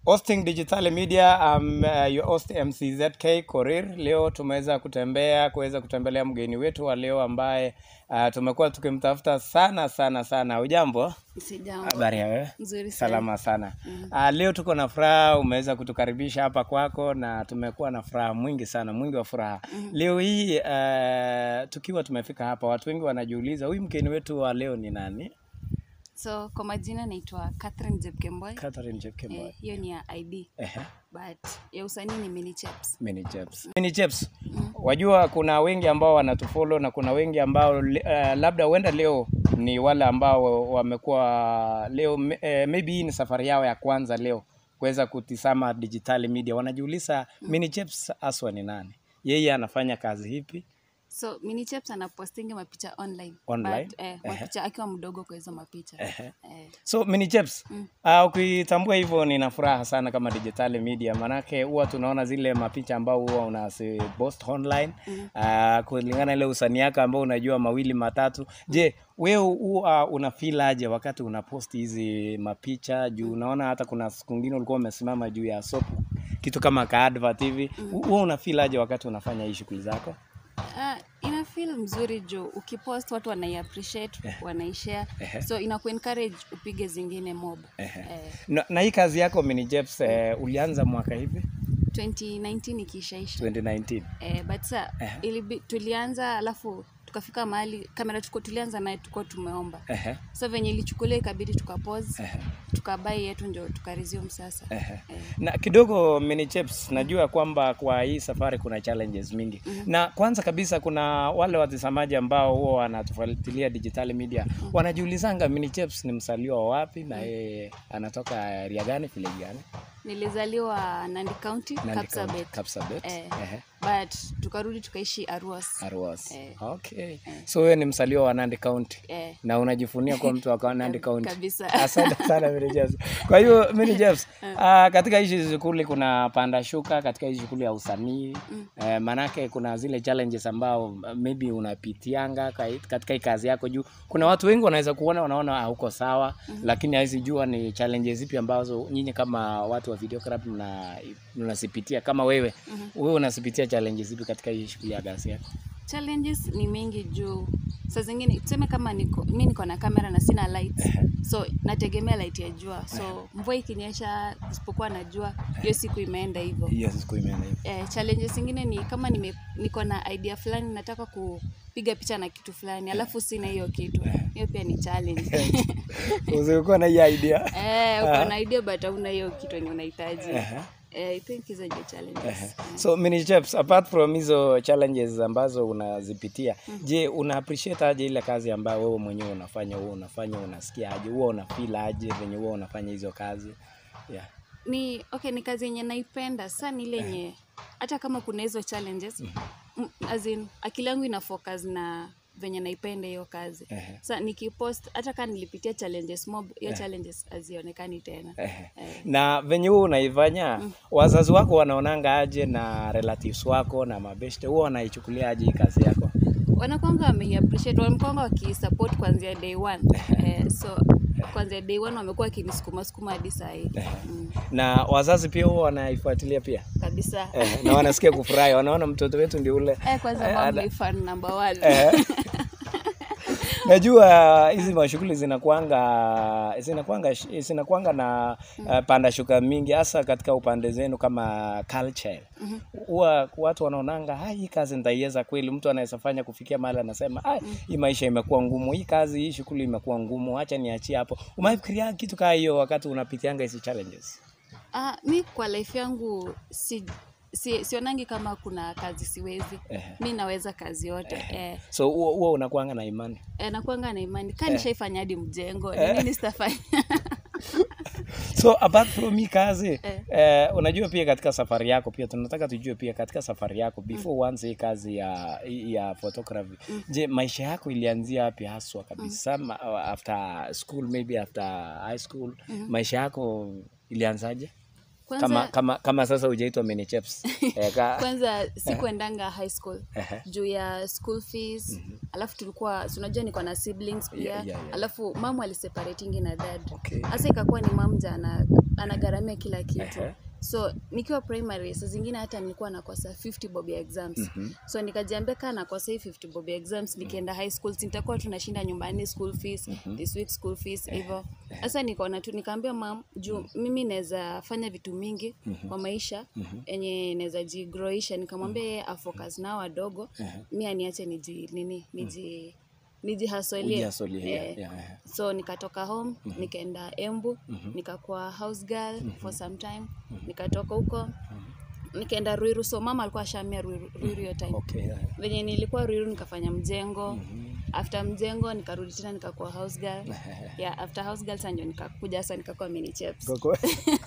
Hosting Digital Media, um, uh, your host MCZK Korir. Leo tumeweza kutembea kuweza kutembelea mgeni wetu wa leo ambaye uh, tumekuwa tukimtafuta sana sana sana. Ujambo? Sijambo. Habari ya wewe? Nzuri sana. Salama sana. Uh, leo tuko na furaha, umeweza kutukaribisha hapa kwako na tumekuwa na furaha mwingi sana, mwingi wa furaha. Leo hii uh, tukiwa tumefika hapa, watu wengi wanajiuliza huyu mgeni wetu wa leo ni nani? So kwa majina naitwa Catherine Jepkemboy. Catherine Jepkemboy. Eh, hiyo ni ya ID Ehe. but ya usanii ni Mini Chaps. Mini Chaps. Mini Chaps. Wajua kuna wengi ambao wanatufollow na kuna wengi ambao uh, labda huenda leo ni wale ambao wamekuwa leo uh, maybe hii ni safari yao ya kwanza leo kuweza kutisama digital media. Wanajiuliza Mini Chaps aswa ni nani? Yeye anafanya kazi hipi? So Mini Chaps anapostingi mapicha online. Online? But, eh, mapicha akiwa mdogo kwa hizo mapicha. Eh, So Mini Chaps, uh, ukitambua hivyo nina furaha sana kama digital media, manake huwa tunaona zile mapicha ambao huwa unazipost online uh, kulingana ile usanii yako ambao unajua mawili matatu. Je, wewe huwa una feel aje wakati unapost hizi mapicha juu unaona hata kuna siku nyingine ulikuwa umesimama juu ya sopu kitu kama ka advert hivi, huwa una feel aje wakati unafanya hii shughuli zako? Ah, ina feel mzuri juu ukipost watu wanai appreciate, wanaishare. So ina encourage upige zingine mob. Eh, Na, na hii kazi yako Mini Chaps eh, ulianza mwaka hivi 2019 ikiishaisha. 2019? Eh, but sa ilibi, tulianza alafu tukafika mahali kamera tuko tulianza naye tuko tumeomba Ehe. so venye ilichukulia ikabidi tukapose tukabai yetu ndio tukaresume sasa eh. na kidogo Mini Chaps, najua kwamba kwa hii safari kuna challenges mingi na kwanza kabisa kuna wale watazamaji ambao huwa wanatufuatilia digital media wanajiulizanga Mini Chaps ni msaliwa wa wapi na yeye anatoka area gani vile gani nilizaliwa Nandi County Nandi Kapsabet County, Kapsabet. Eh. Ehe. but tukarudi tukaishi Arwas Arwas. Eh. Okay. So wewe ni msaliwa wa Nandi County eh. na unajifunia kuwa mtu wa Nandi County. kabisa. Asante sana Mary James. Kwa hiyo Mary James, uh, katika hizi shughuli kuna panda shuka katika hizi shughuli ya usanii eh, manake kuna zile challenges ambao uh, maybe unapitianga kai- katika hii kazi yako juu kuna watu wengi wanaweza kuona wanaona hauko sawa lakini hawezi jua ni challenges zipi ambazo nyinyi kama watu wa videography mna mnazipitia kama wewe wewe unazipitia challenges zipi katika hii shughuli ya kazi yako challenges ni mingi juu saa zingine tuseme kama niko mi niko na kamera na sina light so nategemea light ya jua so mvua ikinyesha isipokuwa na jua hiyo siku imeenda hivyo yes siku imeenda hivi eh, challenges zingine ni kama nime, niko na idea fulani nataka kupiga picha na kitu fulani alafu sina hiyo kitu hiyo pia ni challenge usikuwa na hii idea eh, uko na idea but hauna hiyo kitu yenye unahitaji eh, I think hizo ndio challenges so Mini Chaps, apart from hizo challenges ambazo unazipitia je una appreciate aje ile kazi ambayo wewe mwenyewe unafanya wewe unafanya unasikia aje huwa una feel aje venye huwa unafanya hizo kazi yeah. ni okay ni kazi yenye naipenda sa ni ile yenye hata kama kuna hizo challenges mm, as in, akili yangu ina focus na venye naipenda hiyo kazi Ehe. sa nikipost hata kama nilipitia challenges mob hiyo challenges hazionekani tena Ehe. Eh. na venye huwa unaifanya wazazi wako wanaonanga aje na relatives wako na mabeshte huwa wanaichukulia aje hii kazi yako wanakwanga wameiappreciate wanakwanga wakisupport kuanzia day one eh, so kuanzia day one wamekuwa wakinisukuma sukuma hadi saa hii mm, na wazazi pia huwa wanaifuatilia pia kabisa eh, na wanasikia kufurahi wanaona mtoto wetu ndio ule eh, kwanza mom ni fan number one najua hizi mashughuli zinakuanga zinakuanga zinakuanga na uh, panda shuka mingi hasa katika upande zenu kama culture huwa watu wanaonanga "Ah, hii kazi nitaiweza kweli mtu anaweza fanya kufikia mahali anasema "Ah, hii maisha imekuwa ngumu hii kazi hii shughuli imekuwa ngumu acha niachie hapo umefikiria kitu kaa hiyo wakati unapitianga hizi challenges Ah, mi kwa life yangu si, si, sionangi kama kuna kazi siwezi Ehe. mi naweza kazi yote eh, so huwa huwa unakuanga na imani eh, nakuanga na imani kaa nishaifanya hadi mjengo ni nini sitafanya so apart from hii kazi eh, unajua pia katika safari yako pia tunataka tujue pia katika safari yako before uanze hii kazi ya ya photography je maisha yako ilianzia wapi haswa kabisa Ma- after school maybe after high school maisha yako ilianzaje kwanza, kama kama kama sasa hujaitwa Mini Chaps eh, ka, kwanza sikuendanga high school Ehe. juu ya school fees alafu tulikuwa si unajua niko na siblings pia Yeah, yeah, yeah. alafu mamu aliseparatingi na dad Okay. hasa ikakuwa ni mam ja ana anagharamia kila kitu Ehe. so nikiwa primary saa zingine hata nilikuwa nakosa 50 bob ya exams so nikajiambia kaa nakosa hii 50 bob ya exams nikienda high school si nitakuwa tunashinda nyumbani school fees this week school fees hivyo sasa nikaona tu nikaambia mam juu mimi naweza fanya vitu mingi kwa maisha yenye naweza jigroisha nikamwambia yeye afocus nao wadogo mi aniache niji nini niji nijihasolie Ujihasolie, yeah, Eh, yeah, yeah. so nikatoka home nikaenda embu nikakuwa house girl for some time nikatoka huko nikaenda ruiru so mama alikuwa ashamia ruiru ruiru hiyo time Okay, yeah. venye nilikuwa ruiru nikafanya mjengo after mjengo nikarudi tena nikakuwa house girl yeah, after house girl sasa ndio nikakuja sasa nikakuwa mini chaps Koko.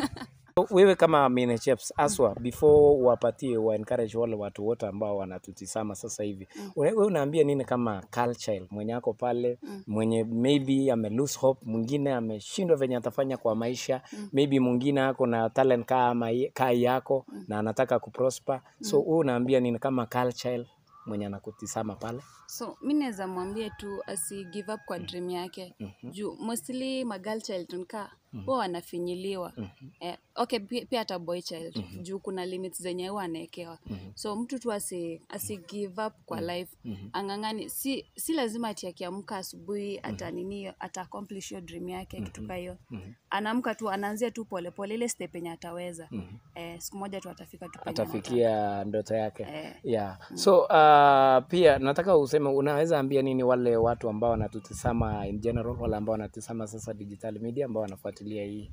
wewe kama Minecheps aswa before wapatie wa encourage wale watu wote ambao wanatutisama sasa hivi mm. wewe unaambia nini kama culture mwenye ako pale mm. mwenye maybe ame lose hope mwingine ameshindwa venye atafanya kwa maisha mm. maybe mwingine ako na talent kama ye- kaa yako mm. na anataka kuprosper so wewe unaambia nini kama culture mwenye anakutisama pale so mi naweza mwambia tu asi give up kwa dream yake juu mostly magal child nka huwa wanafinyiliwa eh, okay pi- pia hata boy child juu kuna limits zenye huwa anaekewa so mtu tu asi, asi give up kwa life ang'ang'ani si, si lazima ati akiamka asubuhi ata nini ata accomplish hiyo dream yake kitu kaa hiyo anaamka tu anaanzia tu polepole ile step yenye ataweza eh, siku moja tu atafika tu penye anataka. atafikia ndoto yake Eh. yeah. so uh, pia nataka useme unaweza ambia nini wale watu ambao wanatutisama in general wale ambao wanatisama sasa digital media ambao wanafuatilia hii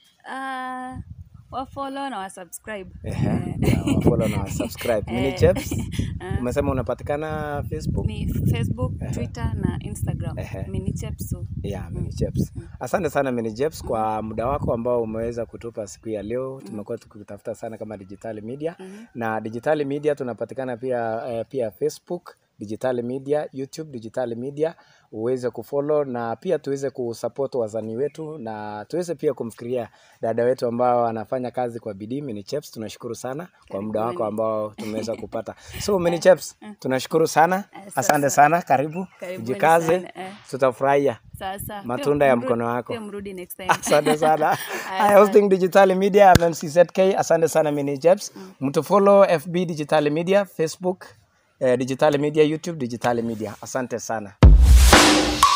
Ah, wafollow na wasubscribe Ehe, yeah, wafollow na wasubscribe Mini Chaps umesema unapatikana facebook ni facebook twitter na instagram Ehe. minichepsu Yeah, Mini Chaps. Asante sana Mini Chaps kwa muda wako ambao umeweza kutupa siku ya leo. Tumekuwa tukitafuta sana kama digital media na digital media tunapatikana pia eh, pia Facebook digital media, YouTube digital media, uweze kufollow na pia tuweze kusupport wasanii wetu na tuweze pia kumfikiria dada wetu ambao anafanya kazi kwa bidii Mini Chaps. Tunashukuru sana kwa muda wako ambao tumeweza kupata. So Mini Chaps, tunashukuru sana. Asante sana, karibu. Karibuni Jikaze, sana, eh. tutafurahia sasa Matunda pia ya mru- mkono wako. pia mrudi next time asante sana Aya, I hosting digital media mmczk asante sana mini jabs mtu follow fb digital media facebook eh, digital media youtube digital media asante sana